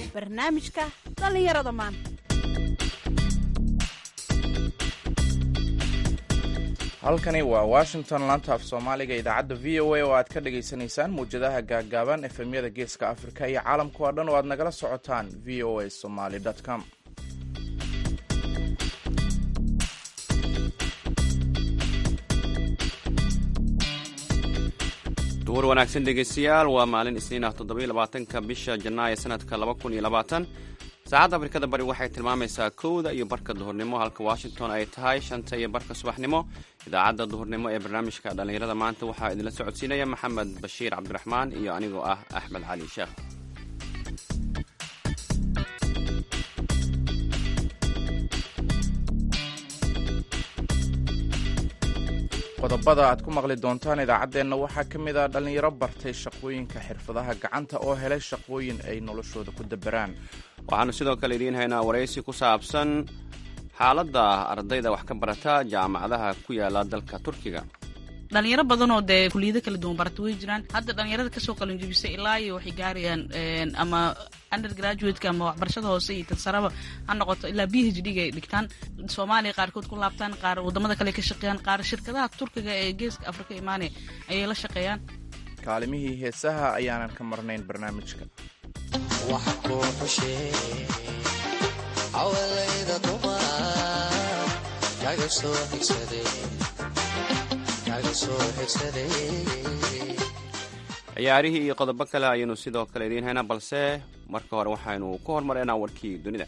barnaamijka dhallinyarada maanta halkani waa washington laanta af soomaaliga idaacadda v o a oo aad ka dhagaysanaysaan mawjadaha gaaggaaban efemyada geeska afrika iyo caalamka oo dhan oo aad nagala socotaan v o a somaly com duhur wanaagsan dhegeystayaal waa maalin isniin ah toddobaiylabaatanka bisha janaayo sanadka laba kun iyo labaatan saacadda afrikada bari waxay tilmaamaysaa kowda iyo barka duhurnimo halka washington ay tahay shanta iyo barka subaxnimo idaacadda duhurnimo ee barnaamijka dhallinyarada maanta waxaa idinla socodsiinaya maxamed bashiir cabdiraxmaan iyo anigoo ah axmed cali sheekh qodobada aad ku maqli doontaan idaacaddeenna waxaa ka mid ah dhallinyaro bartay shaqooyinka xirfadaha gacanta oo helay shaqooyin ay noloshooda ku daberaan waxaanu sidoo kale idiin haynaa waraysi ku saabsan xaaladda ardayda wax ka barata jaamacadaha ku yaala dalka turkiga dhalinyaro badanoo dee kuliyado kala duwan barata way jiraan hadda dhalinyarada kasoo qalinjibisay ilaa iyo waxay gaarayaan ama undergraduateka ama waxbarashada hoose iyo tansaraba ha noqoto ilaa b h d ga ay dhigtaan soomaaliya qaarkood ku laabtaan qaar wadamada kale ka shaqeeyaan qaar shirkadaha turkiga ee geeska afrika imaanaya ayay la shaqeeyaan kaalimihii heesaha ayaanan ka marnayn barnaamijka ciyaarihii iyo qodobo kale ayaynu sidoo kale idiin haynaa balse marka hore waxaynu ku hormaraynaa warkii dunida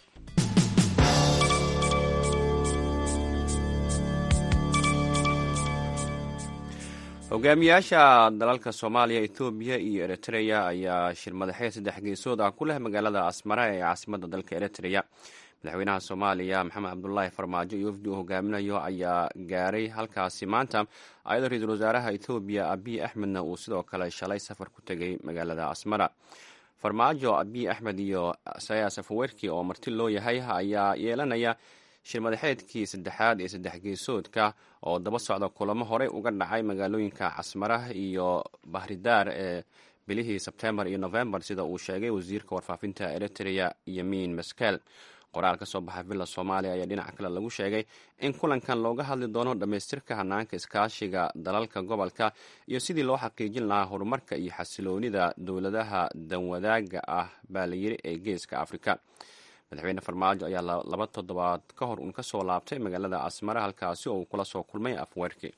hogaamiyaasha dalalka soomaaliya etoobiya iyo eritreya ayaa shirmadaxeed saddex geesood ah ku leh magaalada asmara ee caasimada dalka eritreya madaxweynaha soomaaliya maxamed cabdulaahi farmaajo iyo wafdi uu hogaaminayo ayaa gaaray halkaasi maanta ayadoo ra-iisul wasaaraha etoobiya abiy axmedna uu sidoo kale shalay safar ku tegay magaalada asmara farmaajo abiy axmed iyo saya safawerki oo marti loo yahay ayaa yeelanaya shirmadaxeedkii saddexaad ee saddex geesoodka oo daba socda kulamo horey uga dhacay magaalooyinka casmara iyo bahridaar ee bilihii sebtembar iyo novembar sida uu sheegay wasiirka warfaafinta eritrea yomin maskel qoraal ka soo baxa villa soomaaliya ayaa dhinaca kale lagu sheegay in kulankan looga hadli doono dhammaystirka hanaanka iskaashiga dalalka gobolka iyo sidii loo xaqiijin lahaa horumarka iyo xasiloonida dowladaha danwadaaga ah baa la yiri ee geeska afrika madaxweyne farmaajo ayaa laba toddobaad ka hor uun ka soo laabtay magaalada asmara halkaasi oo uu kula soo kulmay afweerki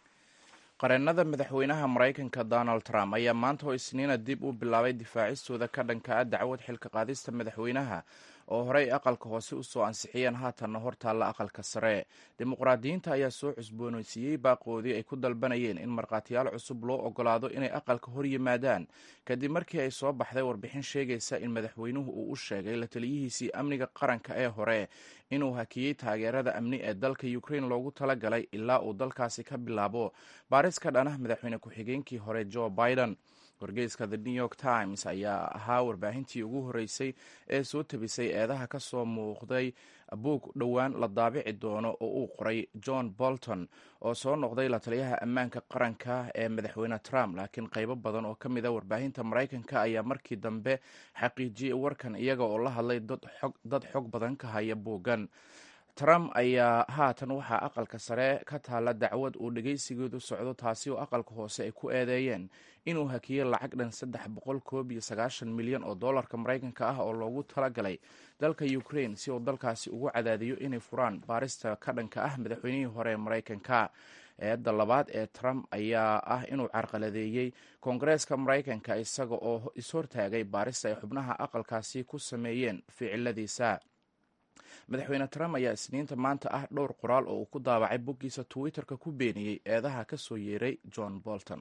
qareennada madaxweynaha maraykanka donald trump ayaa maanta oo isniina dib u bilaabay difaacistooda ka dhanka ah dacwad xilka qaadista madaxweynaha oo horey aqalka hoose usoo ansixiyeen haatanna hortaalla aqalka sare dimuqraadiyiinta ayaa soo cusboonaysiiyey baaqoodii ay ku dalbanayeen in markhaatiyaal cusub loo ogolaado inay aqalka hor yimaadaan kadib markii ay soo baxday warbixin sheegaysa in madaxweynuhu uu u sheegay la taliyihiisii amniga qaranka ee hore inuu hakiyey taageerada amni ee dalka ukrain loogu talagalay ilaa uu dalkaasi ka bilaabo baaris ka dhanah madaxweyne ku-xigeenkii hore joe biden wargeyska the new york times ayaa ahaa warbaahintii ugu horreysay ee soo tabisay eedaha ka soo muuqday buug dhowaan la daabici doono oo uu qoray john bolton oo soo noqday la taliyaha ammaanka qaranka ee madaxweyne trump laakiin qaybo badan oo ka mid a warbaahinta maraykanka ayaa markii dambe xaqiijiyey warkan iyaga oo la hadlay dad xog badan ka haya buuggan trump ayaa haatan waxaa aqalka sare ka taalla dacwad uu dhegaysigeedu socdo taasi oo aqalka hoose ay ku eedeeyeen inuu hakiyey lacag dhan saddex boqol koob iyo sagaashan milyan oo dollarka maraykanka ah oo loogu talagalay dalka ukrain si uu dalkaasi ugu cadaadiyo inay furaan baarista ka dhanka ah madaxweynihii hore ee maraykanka eedda labaad ee trump ayaa ah inuu carqaladeeyey koongareeska maraykanka isaga oo ishortaagay baarista ay xubnaha aqalkaasi ku sameeyeen ficiladiisa madaxweyne trump ayaa isniinta maanta ah dhowr qoraal oo uu ku daabacay boggiisa twitter-ka ku beeniyey eedaha ka soo yeeray john bolton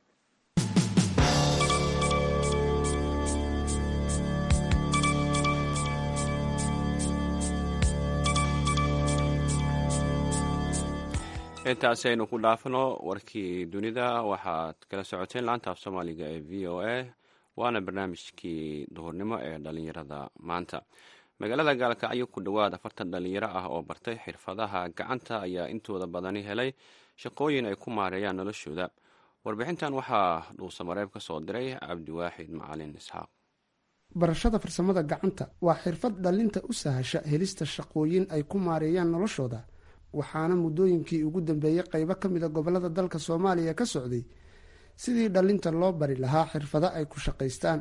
intaasi aynu ku dhaafno warkii dunida waxaad kala socoteen laanta af soomaaliga ee v o a waana barnaamijkii duhurnimo ee dhalinyarada maanta magaalada gaalkacyo ku dhowaad afartan dhalinyaro ah oo bartay xirfadaha gacanta ayaa intooda badani helay shaqooyin ay ku maareeyaan noloshooda warbixintan waxaa dhuusamareeb ka soo diray cabdiwaaxid macalin isxaaq barashada farsamada gacanta waa xirfad dhallinta u sahasha helista shaqooyin ay ku maareeyaan noloshooda waxaana muddooyinkii ugu dambeeyey qaybo ka mida gobollada dalka soomaaliya ka socday sidii dhallinta loo bari lahaa xirfado ay ku shaqaystaan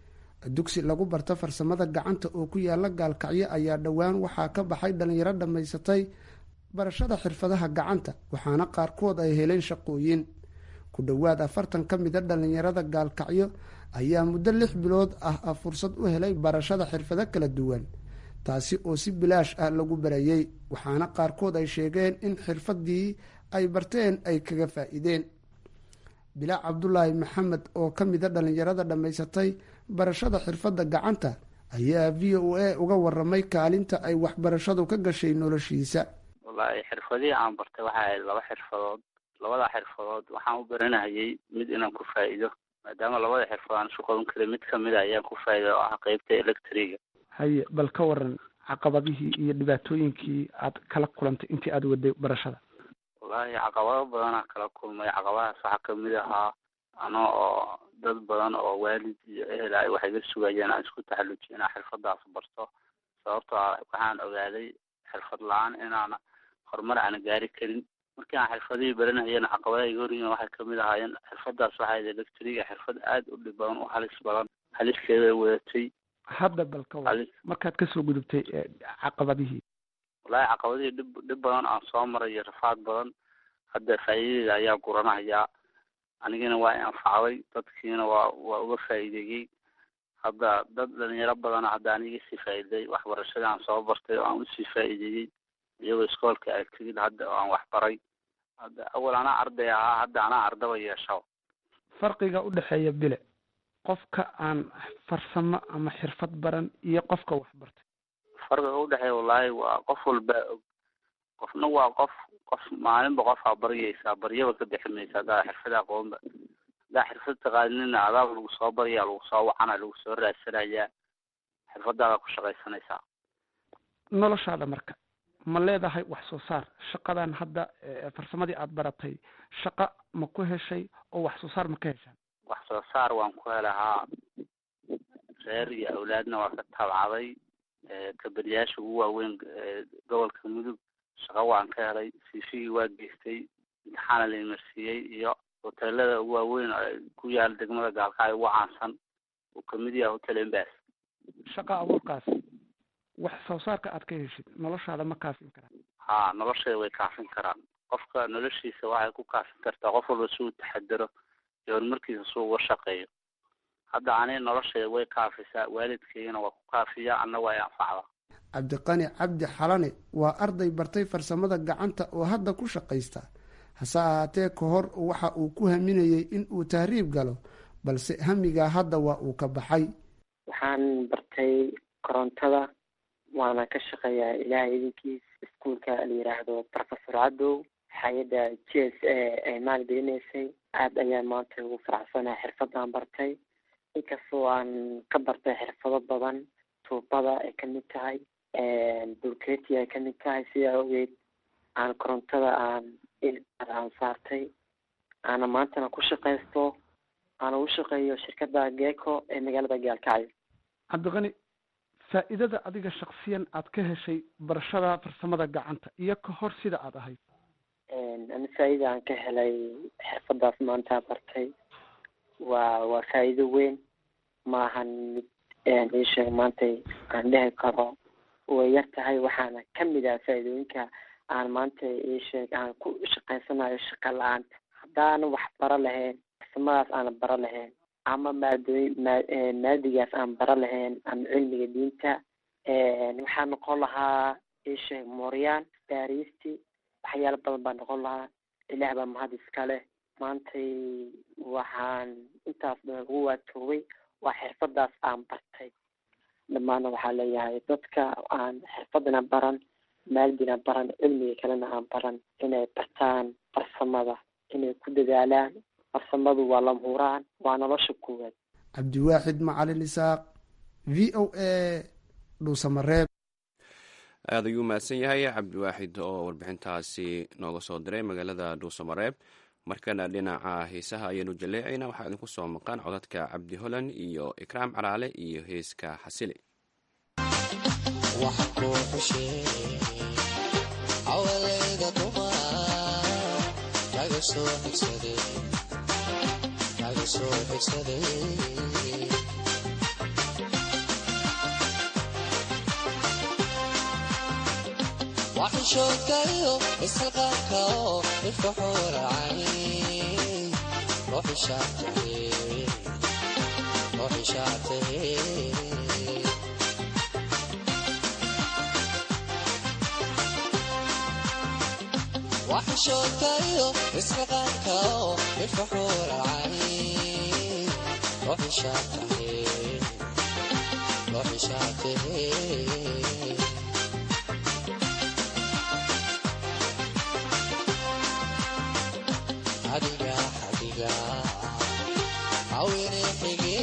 dugsi lagu barto farsamada gacanta oo ku yaala gaalkacyo ayaa dhowaan waxaa ka baxay dhallinyaro dhammaysatay barashada xirfadaha gacanta waxaana qaarkood ay heleen shaqooyin ku dhowaad afartan ka mida dhallinyarada gaalkacyo ayaa muddo lix bilood ah fursad u helay barashada xirfado kala duwan taasi oo si bilaash ah lagu barayey waxaana qaarkood ay sheegeen in xirfadii ay barteen ay kaga faa-iideen bilaac cabdulaahi maxamed oo ka mida dhallinyarada dhammaysatay barashada xirfadda gacanta ayaa v o a uga waramay kaalinta ay waxbarashadu ka gashay noloshiisa wallaahi xirfadihii aan bartay waxay ahayd laba xirfadood labada xirfadood waxaan u baranahayay mid inaan ku faa'iido maadaama labada xirfadood aan isu qaban karin mid kamid a ayaan ku faa'iida oo ah qeybta electriga haye bal ka waran caqabadihii iyo dhibaatooyinkii aad kala kulantay intii aada waday barashada wallaahi caqabado badanaa kala kulmay caqabadahaas waxaa kamid ahaa ano oo dad badan oo waalid iyo ehel ay waxay ga sugayeen aan isku taxallujiyo inaan xirfadaas barto sababtoo ah waxaan ogaaday xirfad la-aan inaan horumar aan gaari karin markii aan xirfadihii baranayeen caqabadaha iga horyiin waxay kamid ahaayeen xirfadaas waxay electriga xirfad aada u dhib badan u halis badan haliskeeda wadatay hadda bal ka waran markaad kasoo gudubtay caqabadihii wallaahi caqabadihii dhib dhib badan aan soo maray iyo rafaad badan hadda faa'iidadeeda ayaa guranahayaa anigana waa i anfacday dadkiina waa waa uga faa'iideeyey hadda dad dhalinyaro badana hadda aniga sii faa'iiday waxbarashadii aan soo bartay oo aan usii faa'iideeyey iyagoo iskoolka ay tegid hadda oo aan waxbaray hadda awal anaa arday ahaa hadda anaa ardaba yeesho farqiga u dhexeeya bile qofka aan farsamo ama xirfad baran iyo qofka wax bartay farqiga udhexeeya wallaahi waa qof walbaa og qofna waa qof qof maalinba qofaa baryaysaa baryaba ka bixi maysa haddaa xirfada aqoonba haddaa xirfad taqaanina adaaba lagu soo baryaa lagu soo wacana lagu soo raadsanayaa xirfadaada ku shaqaysanaysaa noloshaada marka ma leedahay wax soo saar shaqadan hadda farsamadii aada baratay shaqa ma ku heshay oo wax soo saar ma ka heshaan wax soo saar waan ku helahaa reer iyo awlaadna waa ka tabcaday kaberiyaasha ugu waaweyn gobolka mudug shaqo waan ka helay siifigii waa geystay imtixaana la imarsiiyey iyo hoteelada ugu waaweyn ku yaala degmada gaalkacyo ugu caansan uu kamid yahay hotel embas shaqa abuurkaas wax soo saarka aad ka heshid noloshaada ma kaafin karaan ha nolosheeda way kaafin karaan qofka noloshiisa waxay ku kaafin kartaa qof walba si uu taxadaro iyo horumarkiisa si uga shaqeeyo hadda ani nolosheeda way kaafisaa waalidkeygana waa ku kaafiya anna waa i anfacdaa cabdiqani cabdi xalane waa arday bartay farsamada gacanta oo hadda ku shaqaysta hase ahaatee ka hor waxa uu ku haminayey in uu tahriib galo balse hamigaa hadda waa uu ka baxay waxaan bartay korontada waana ka shaqeeyaa ilaahay idinkiis iskuolka la yiraahdo professor cadow hay-adda g s a ay maalgelinaysay aada ayaan maanta ugu faraxsanahay xirfadaan bartay inkastoo aan ka bartay xirfado badan tuubada ay kamid tahay bulketi ay kamid tahay sidaa ogeed aan korontada aan aan saartay aana maantana ku shaqaysto aana u shaqeeyo shirkadda geco ee magaalada gaalkacyo cabdiqani faa-iidada adiga shaksiyan aad ka heshay barashada farsamada gacanta iyo ka hor sida aada ahayd ani faa-iida aan ka helay xirfadaas maanta bartay waa waa faa-iido weyn maahan mid iisheeg maanta aan dhehi karo way yar tahay waxaana kamid ah faa-iidooyinka aan maanta iisheeg aan ku shaqaysanayo shaqa la-aanta haddaana wax bara lahayn farsamadaas aana bara lahayn ama maadooyin maa maadigaas aan bara lahayn ama cilmiga diinta waxaa noqon lahaa iisheeg mooryaan baariisti waxyaalo badan baa noqon lahaa ilaah baa mahad iska leh maantay waxaan intaas badan ugu waatoobay waa xirfadaas aan bartay dhammaana waxaa leeyahay dadka aan xirfadana baran maalgina baran cilmiga kalena aan baran inay bartaan farsamada inay ku dadaalaan farsamadu waa lamhuraan waa nolosha koowaad cabdiwaaxid macalin isaaq v o a dhuusamareeb aada ayuu mahadsan yahay cabdiwaaxid oo warbixintaasi nooga soo diray magaalada dhuusamareeb markana dhinaca heesaha ayaenu jaleecayna waxaa idinku soo maqan codadka cabdi holan iyo ikraam caraale iyo heeska xasili waxishookayo isxilqaanka oo ifkaxuuracay ruuxishaatahe waxishookayo isxilqaanka oo ifkaxuuracay ruuxishaatahe ruuxishaatahe adiga adiga awine xige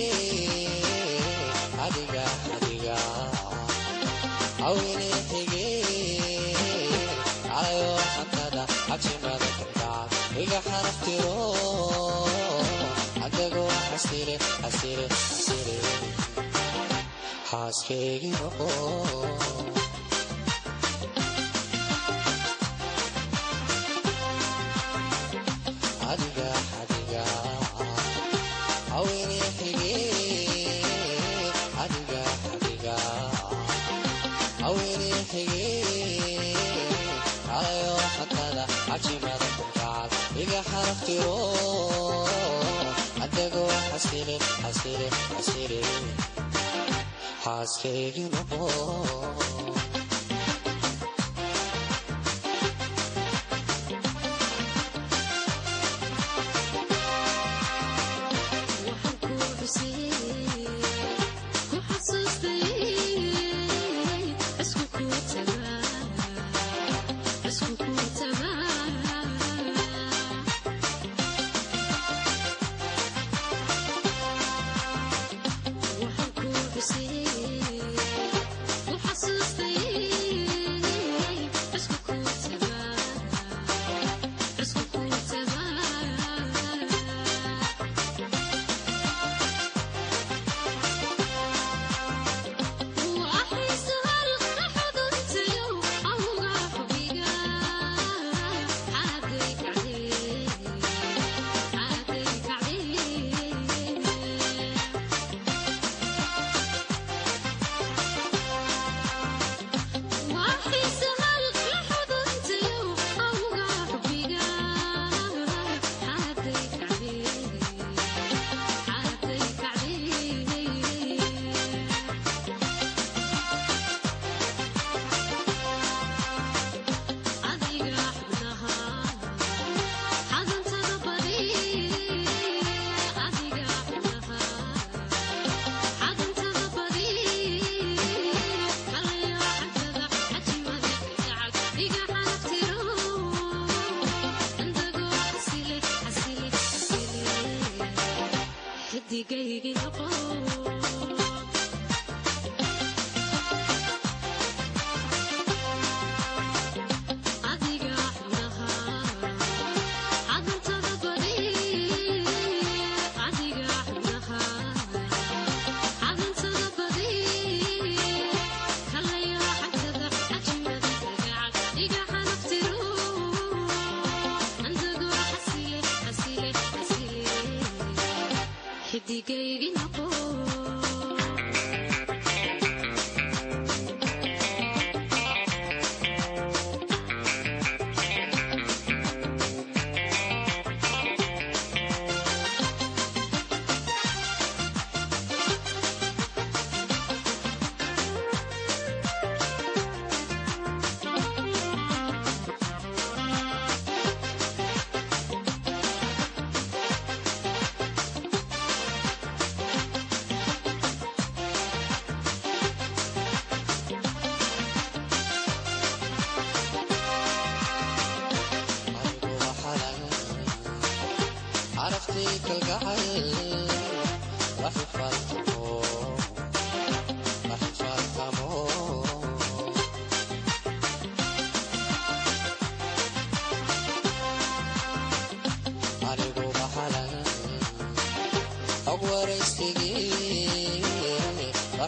adiga adiga awine xige alayo xantada cabsimada kalgacal iga xanaftiro adago xasile xasile xasile xaaskeygi noqo adiga adiga awine xige adiga adiga awine xige alayo xatada cajimada kalgacal iga xaraftiro adago xasile xasile xasile xaaskeygi noqo Waxaan ku xusay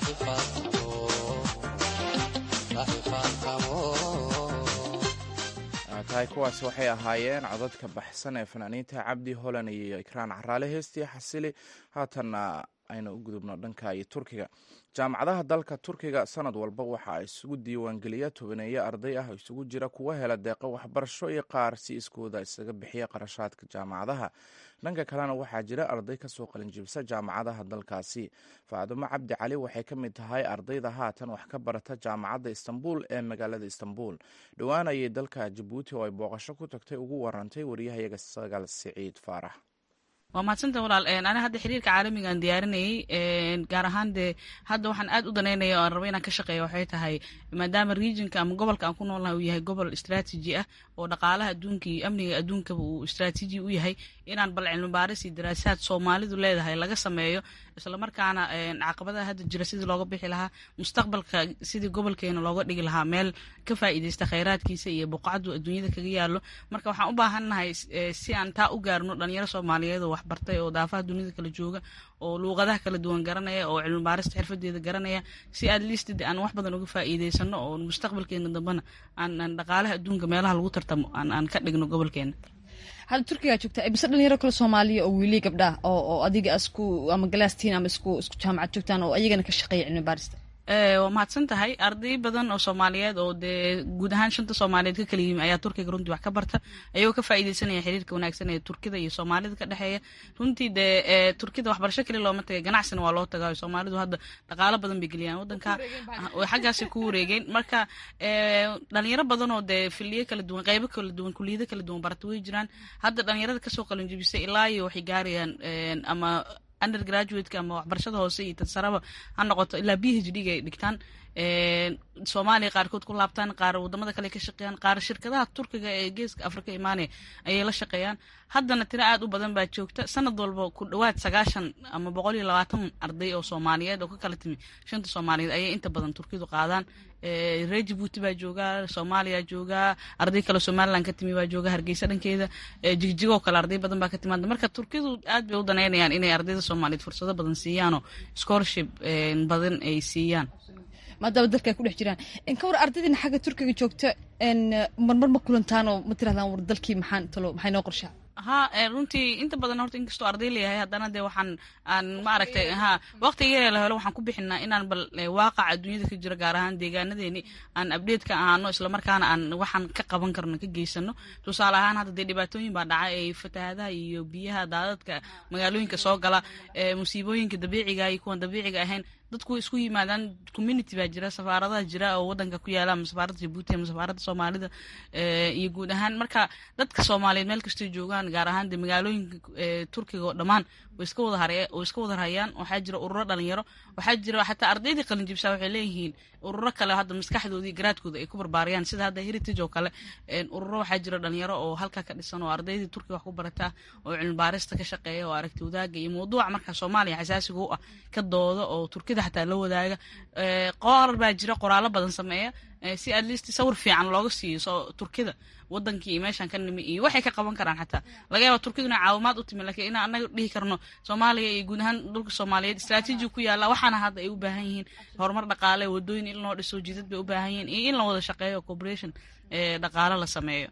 tahay kuwaasi waxay ahaayeen codadka baxsan ee fanaaniinta cabdi holan iyo ikraan caraale heestii xasili haatanna aynu u gudubno dhanka iyo turkiga jaamacadaha dalka turkiga sanad walba waxa ay isugu diiwaangeliya tobaneeyo arday ah isugu jira kuwa hela deeqo waxbarasho iyo qaar si iskooda isaga bixiya qarashaadka jaamacadaha dhanka kalena waxaa jira arday kasoo qalinjibisa jaamacadaha dalkaasi faadumo cabdi cali waxay ka mid tahay ardayda haatan wax ka barata jaamacadda istanbul ee magaalada istanbul dhowaan ayay dalka jabuuti oo ay booqasho ku tagtay ugu warantay wariyahayaga sagaal siciid faarax waa mahadsanta walaal ani hadda xiriirka caalamiga aan diyaarinayay gaar ahaan dee hadda waxaan aad u danaynaya o aan raba inaan ka shaqeeya waxay tahay maadaama regionka ama gobolka aan ku noolnahay uu yahay gobol istraatiji ah oo dhaqaalaha adduunka iyo amniga adduunkaba uu istraatiji u yahay inaan bal cilmi baaris iyo daraasaad soomaalidu leedahay laga sameeyo islamarkaana caqabadaha hadda jira sidii looga bixi lahaa mustaqbalka sidii gobolkeena looga dhigi lahaa meel ka faa'iidaysta khayraadkiisa iyo buqacadu adduunyada kaga yaallo marka waxaan u baahannahay si aan taa u gaarno dhalinyaro soomaaliyeed oo waxbartay oo daafaha dunida kala jooga oo luuqadaha kala duwan garanaya oo cilmi baarista xirfadeeda garanaya si aad liistid aan wax badan uga faa'iidaysano oo mustaqbalkeena dambena aan dhaqaalaha adduunka meelaha lagu tartamo aan ka dhigno gobolkeena hadda turkigaa joogta bise dhalinyaro kale soomaaliya oo wiili gabdhaah oo adiga isku ama galaastiin ama isku isku jaamacad joogtaan oo ayagana ka shaqeeya cilmi baarista waa mahadsan tahay arday badan oo soomaaliyeed oo dee guud ahaan shanta soomaaliyeed ka kala yimi ayaa turkiga runtii wax ka barta ayagoo ka faa'iidaysanaya xiriirka wanaagsan ee turkida iyo soomaalida ka dhexeeya runtii dee turkida waxbarasho keli looma tagay ganacsina waa loo tagaa soomaalidu hadda dhaqaalo badan bay geliyaan waddanka xaggaasay ku wareegeen marka dhalinyaro badan oo dee filiyo kala duwan qeybo kala duwan kuliyado kala duwan barata way jiraan hadda dhalinyarada kasoo qalinjibisay ilaa iyo waxay gaarayaan ama undergraduateka ama waxbarashada hoose iyo tansaraba ha noqoto ilaa b h d ga ay dhigtaan soomaaliya qaarkood ku laabtaan qaar wadamada kale ka shaqeeyaan qaar shirkadaha turkiga ee geeska afrika imaanaya ayay la shaqeeyaan haddana tiro aad u badan baa joogta sanad walba ku dhowaad sagaashan ama boqol iyo labaatan arday oo soomaaliyeed oo ka kala timi shanta soomaaliyeed ayay inta badan turkidu qaadaan reer jabuuti baa joogaa soomaaliya joogaa arday kale somaliland ka timi baa jooga hargeysa dhankeeda jigjigoo kale arday badan baa ka timaada marka turkidu aad bay u danaynayaan inay ardayda soomaaliyeed fursado badan siiyaanoo scholarship badan ay siiyaan maadaama dalka ay ku dhex jiraan ka war ardaydina xagga turkiga joogta marmar ma kulantaan oo ma tirahdaan war dalkii maxaan talo maxay noo qorshaa ha runtii inta badan horta inkastoo arday leeyahay haddana dee waxaan aan ma aragtay ha waqtiga yaree la helo waxaan ku bixinaa inaan bal waaqaca adduunyada ka jira gaar ahaan deegaanadeeni aan update ka ahaano islamarkaana aan waxaan ka qaban karno ka geysano tusaale ahaan hadda dee dhibaatooyin baa dhaca ee fatahaadaha iyo biyaha daadadka magaalooyinka soo gala musiibooyinka dabiiciga iyo kuwan dabiiciga ahayn dadku isku yimaadaan community baa jira safaaradaha jira oo wadanka ku yaala ama safaaradda jabuuti ama safaaradda soomaalida iyo guud ahaan marka dadka soomaaliyeed meel kastay joogaan gaar ahaan de magaalooyinka turkiga oo dhammaan way iska wada hare way iska wada hayaan waxaa jira ururo dhalinyaro waxaa jira xataa ardaydii qalinjibsaa waxay leeyihiin ururo kale hadda maskaxdoodii garaadkooda ay ku barbaariyaan sida hadda heritage oo kale ururo waxaa jira dhalinyaro oo halkaa ka dhisan oo ardaydii turkiga wax ku barata oo cilmi baarista ka shaqeeya oo aragti wadaaga iyo mawduuca marka soomaaliya xasaasiga u ah ka dooda oo turkida xataa la wadaaga qorar baa jira qoraalo badan sameeya si at least sawir fiican looga siiyo soo turkida wadankii iyo meeshaan ka nimi iyo waxay ka qaban karaan xataa laga yaaba turkidu inay caawimaad u timi lakiin inaan anaga dhihi karno soomaaliya iyo guud ahaan dhulka soomaaliyeed istraatiiji ku yaalla waxaana hadda ay u baahan yihiin horumar dhaqaale wadooyin in loo dhiso jidad bay u baahan yihiin iyo in la wada shaqeeyo cooperation dhaqaale la sameeyo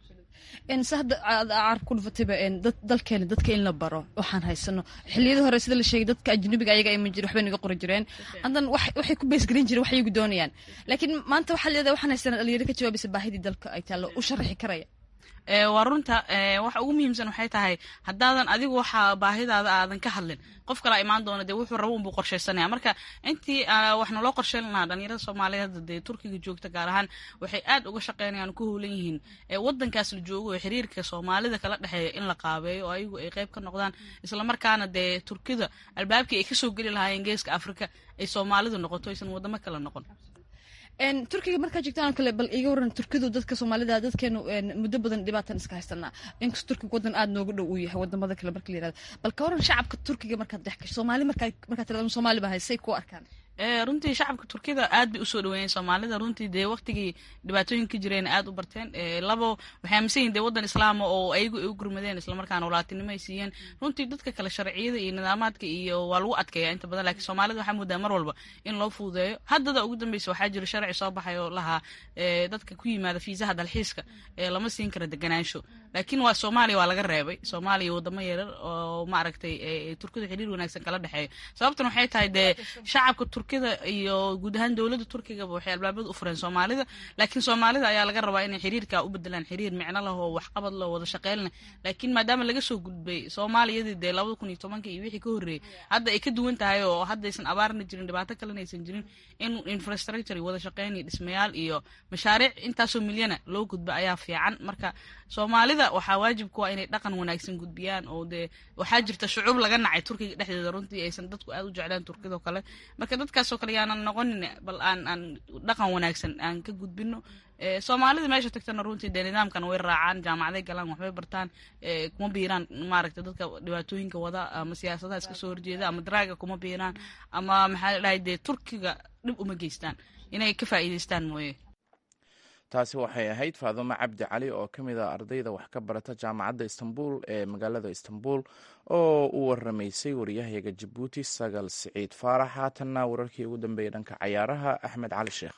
se hadda carab ku dhufatayba dalkeena dadka in la baro waxaan haysano xiliyadii hore sida la sheegay dadka ajnabiga ayaga iman jire waxbay naga qori jireen haddana waxay ku beesgelin jireen wax iyagu doonayaan laakiin maanta waxaa leedahay waxaan haysana dhalinyaro ka jawaabaysa baahidii dalka ay taallo u sharaxi karaya waa runta waxa ugu muhiimsan waxay tahay haddaadan adigu waxa baahidaada aadan ka hadlin qof kalaa imaan doona dee wuxuu rabo unbuu qorshaysanaya marka intii wax naloo qorsheyn lahaa dhalinyarada soomaaliyeed hadda dee turkiga joogta gaar ahaan waxay aad uga shaqeynayaan ku howlan yihiin wadankaas la joogo oo xiriirka soomaalida kala dhexeeya in la qaabeeyo oo ayagu ay qayb ka noqdaan islamarkaana dee turkida albaabkii ay kasoo geli lahaayeen geeska afrika ay soomaalidu noqoto aysan wadamo kale noqon turkiga markaa joogtaan kale bal iga waran turkidu dadka soomaalida dadkeenu muddo badan dhibaatan iska haysanaa inkastoo turkiga wadan aad nooga dhow uu yahay wadamada kale marka la yirahdo bal ka waran shacabka turkiga markaad dhex gasho soomaali markaa markaa tirada soomaali baa haysay ku arkaan runtii shacabka turkida aad bay usoo dhaweeyeen soomaalida runtii dee waqtigii dhibaatooyinka jireen aad u barteen labo waxay aaminsan yihin dee waddan islaama oo ayagu ay u gurmadeen islamarkaana walaatinimo ay siiyeen runtii dadka kale sharciyada iyo nidaamaadka iyo waa lagu adkeeya inta badan lakiin soomaalida waxaa moodaa mar walba in loo fududeeyo haddada ugu dambeysa waxaa jira sharci soo baxay oo lahaa dadka ku yimaada fiisaha dalxiiska lama siin kara deganaansho laakiin waa soomaaliya waa laga reebay soomaaliya wadamo yarar oo maaragtay turkida xiriir wanaagsan kala dhexeeyo sababtan waxay tahay dee shacabka turkida iyo guud ahaan dowladda turkigaba waxay albaabada u fureen soomaalida laakiin soomaalida ayaa laga rabaa inay xiriirka u bedelaan xiriir micno leh oo waxqabad leh oo wada shaqeyn leh laakiin maadaama laga soo gudbay soomaaliyadii dee labada kun iyo tobanka iyo wixii ka horreeyey hadda ay ka duwan tahay oo haddaysan abaarna jirin dhibaato kalena aysan jirin in infrastructure wada shaqeyn iyo dhismayaal iyo mashaariic intaasoo milyana loo gudba ayaa fiican marka soomaalida waxaa waajibku waa inay dhaqan wanaagsan gudbiyaan oo dee waxaa jirta shucuub laga nacay turkiga dhexdeeda runtii aysan dadku aad u jeclaan turkidao kale marka dadkaasoo kale yaanan noqonin bal aan aan dhaqan wanaagsan aan ka gudbino soomaalida meesha tagtana runtii dee nidaamkan way raacaan jaamacaday galaan waxbay bartaan kuma biiraan maaragta dadka dhibaatooyinka wada ama siyaasadaha iska soo horjeeda ama daraaga kuma biiraan ama maxaa la dhahay dee turkiga dhib uma geystaan inay ka faa'iidaystaan mooye taasi waxay ahayd faadumo cabdi cali oo ka mid a ardayda wax ka barata jaamacadda istanbul ee magaalada istanbul oo u waramaysay waryahayaga jabuuti sagal siciid faarax haatanna wararkii ugu dambeeyey dhanka cayaaraha axmed cali sheekh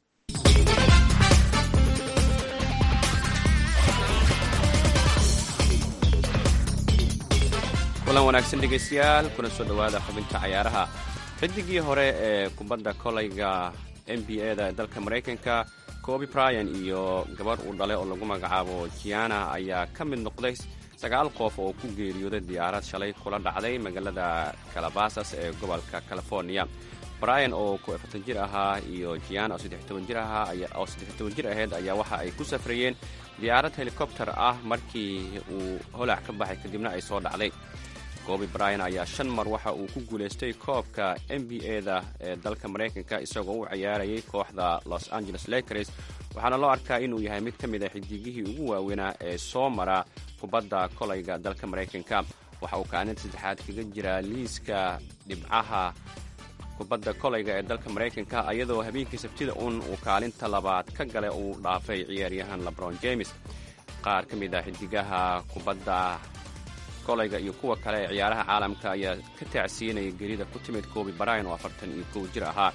kulan wanaagsan dhegaystayaal kuna soo dhowaada xubinta cayaaraha xidigii hore ee kubadda kolayga n b a da ee dalka maraykanka coby bryan iyo gabarh uu dhalay oo lagu magacaabo jiana ayaa ka mid noqday sagaal qof oo ku geeriyooday diyaarad shalay kula dhacday magaalada calabasas ee gobolka california bryan oo kuafartan jir ahaa iyo jiana oo saddex toban jir ahaa oo saddex toban jir ahayd ayaa waxa ay ku safrayeen diyaarad helikobter ah markii uu holac ka baxay kadibna ay soo dhacday coby bryan ayaa shan mar waxa uu ku guulaystay koobka n b a da ee dalka maraykanka isagoo u ciyaarayay kooxda los angeles lakers waxaana loo arkaa inuu yahay mid ka mid a xidigihii ugu waaweynaa ee soo mara kubadda kolayga dalka maraykanka waxa uu kaalinta saddexaad kaga jiraa liiska dhibcaha kubadda kolayga ee dalka maraykanka iyadoo habeenkii sabtida un uu kaalinta labaad ka gale uu dhaafay ciyaaryahan lebron james qaar ka mid a xidigaha kubadda kolayga iyo kuwa kale ee ciyaaraha caalamka ayaa ka taacsiinaya gerida ku timid coby bryan oo afartan iyo kow jir ahaa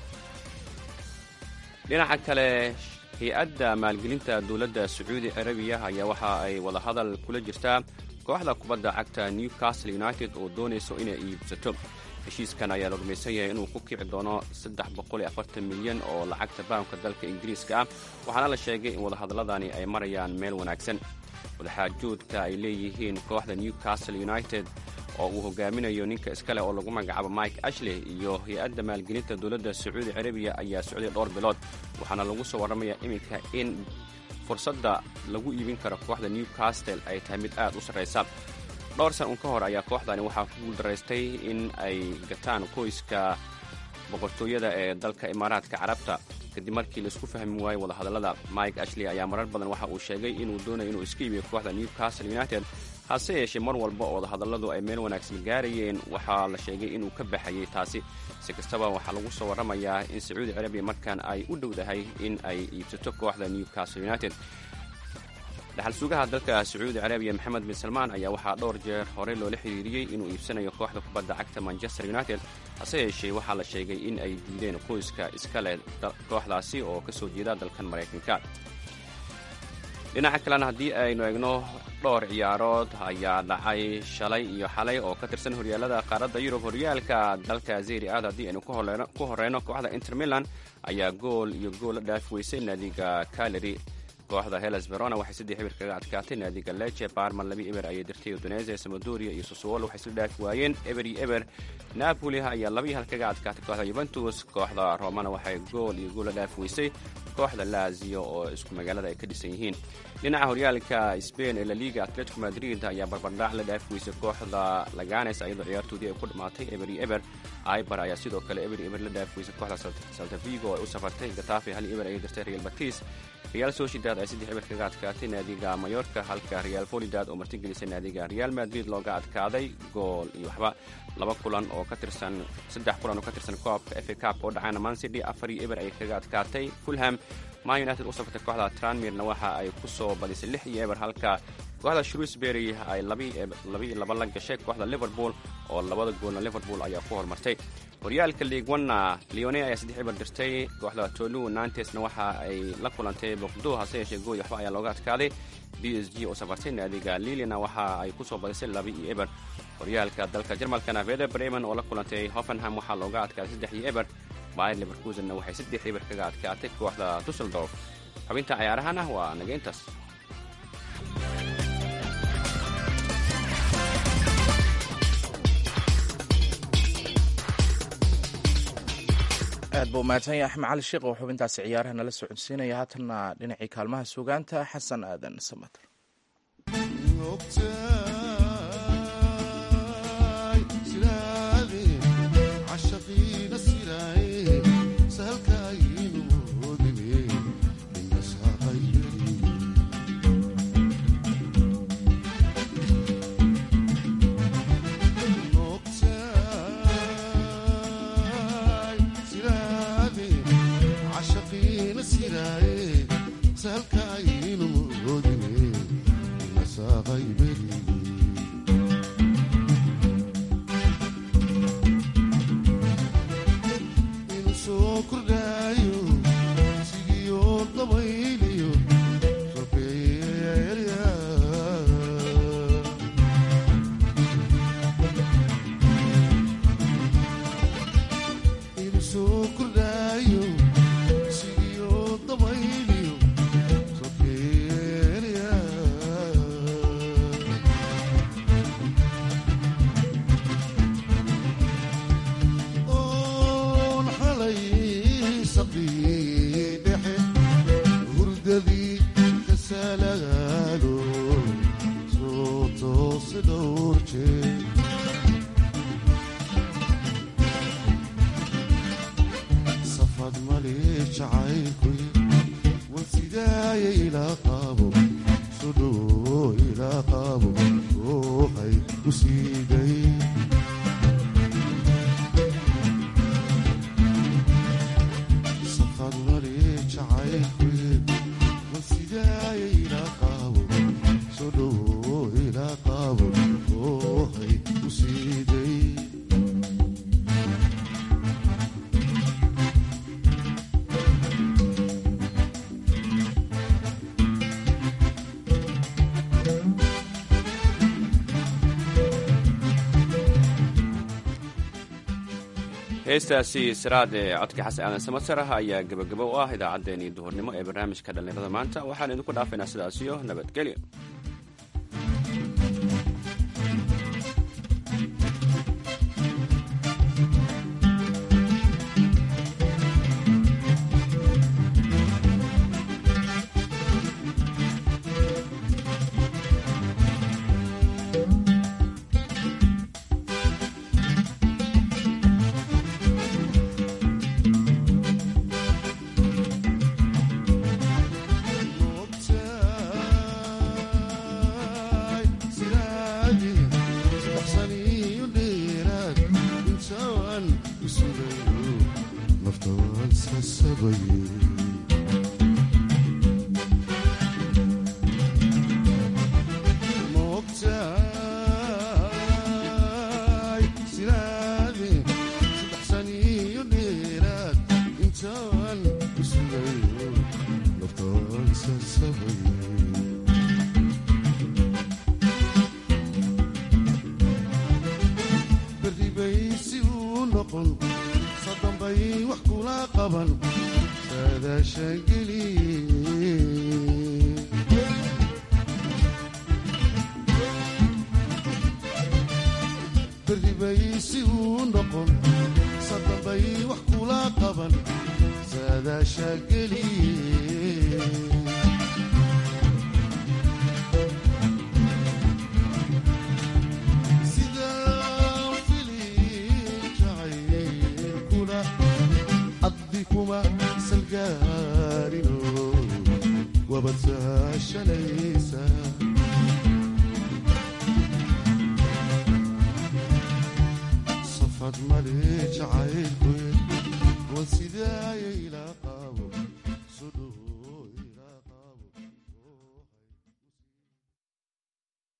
dhinaca kale hay-adda maalgelinta dowladda sacuudi carabiya ayaa waxa ay wadahadal kula jirtaa kooxda kubadda cagta newcastle united oo doonayso inay iibsato heshiiskan ayaa la rumaysan yahay inuu ku kici doono milyan oo lacagta baamka dalka ingiriiska ah waxaana la sheegay in wadahadalladani ay marayaan meel wanaagsan wadaxaajoodka ay leeyihiin kooxda newcastle united oo uu hogaaminayo ninka iskale oo lagu magacaabo mike ashley iyo hay-adda maalgelinta dowladda sacuudi carabiya ayaa socday dhowr bilood waxaana lagu soo warramayaa iminka in fursadda lagu iibin karo kooxda newcastle ay tahay mid aad u sarraysa dhowr san un ka hor ayaa kooxdani waxaa ku guuldaraystay in ay gataan qoyska boqortooyada ee dalka imaaraadka carabta kadib markii laisku fahmi waayey wadahadallada mike ashley ayaa marar badan waxa uu sheegay inuu doonayo inuu iska iibiyo kooxda newcastle united hase yeeshee mar walba oo wadahadalladu ay meel wanaagsan gaarayeen waxaa la sheegay inuu ka baxayay taasi si kastaba waxaa lagu soo warramayaa in sacuudi carabiya markan ay u dhowdahay in ay iibsato kooxda newcastle united dhaxal sugaha dalka sacuudi carabiya maxamed bin salmaan ayaa waxaa dhowr jeer horey loola xiriiriyey inuu iibsanayo kooxda kubadda cagta manchester united hase yeeshee waxaa la sheegay in ay diideen qoyska iska leh kooxdaasi oo ka soo jeeda dalkan maraykanka dhinaca kalena haddii aynu eegno dhowr ciyaarood ayaa dhacay shalay iyo xalay oo ka tirsan horyaalada qaaradda yurub horyaalka dalka zeri aad haddii aynu ku horeyno kooxda inter milan ayaa gool iyo gool la dhaafi weysay naadiga kaleri kooxda heles verona waxay saddex eber kaga adkaatay naadiga leche barman laba eber ayay dirtay udonese samadoria iyo sosuolo waxay isla dhaafi waayeen eber iyo eber napoli ayaa laba iyo hal kaga adkaatay kooxda yuventus kooxda romana waxay gool iyo gool la dhaafi weysay kooxda lazio oo isku magaalada ay ka dhisan yihiin dhinaca horyaalka spain ee laliga atletico madrid ayaa barbardhac la dhaafi weysay kooxda laganes iyadoo ciyaartoodii ay ku dhammaatay eber iyo eber ibar ayaa sidoo kale eber iyo eber la dhaafi weysay kooxda saltavigo ay u safartay gatafe hal eber ayay dirtay real batis real sociedad ay saddex eber kaga adkaatay naadiga mayorka halka real folidad oo martigelisay naadiga real madrid looga adkaaday gool iyo waxba laba kulan oo ka tirsan saddex kulan oo ka tirsan koobka fa cup oo dhacayna man city afar iyo eber ayay kaga adkaatay fulham man united u safartay kooxda tranmirna waxa ay ku soo badisay lix iyo eber halka kooxda shrewsbury ay labiiyo laba la gashay kooxda liverpool oo labada goolna liverpool ayaa ku horumartay horyaalka league one-na leone ayaa saddex eber dirtay kooxda tolu nantesna waxa ay la kulantay boqdo hase yeeshee gool waxba ayaa looga adkaaday b s g oo safartay naadiga lilina waxa ay ku soo badisay laba iyo eber horyaalka dalka jarmalkana veder bremen oo la kulantay hoffenham waxaa looga adkaaday saddex iyo eber bayer leverkusenna waxay saddex eber kaga adkaatay kooxda dusseldorf xubinta cayaarahana waa naga intaas aad buu umahadsan yahay axmed cali sheekh oo xubintaasi ciyaaraha nala soo codsiinaya haatanna dhinacii kaalmaha sugaanta xasan aadan samater heestaasi siraad ee codka xasan aadan samatsarah ayaa gebagabo u ah idaacaddeenii duhurnimo ee barnaamijka dhallinyarada maanta waxaan idinku dhaafaynaa sidaasiyo nabadgelyo matashanaysa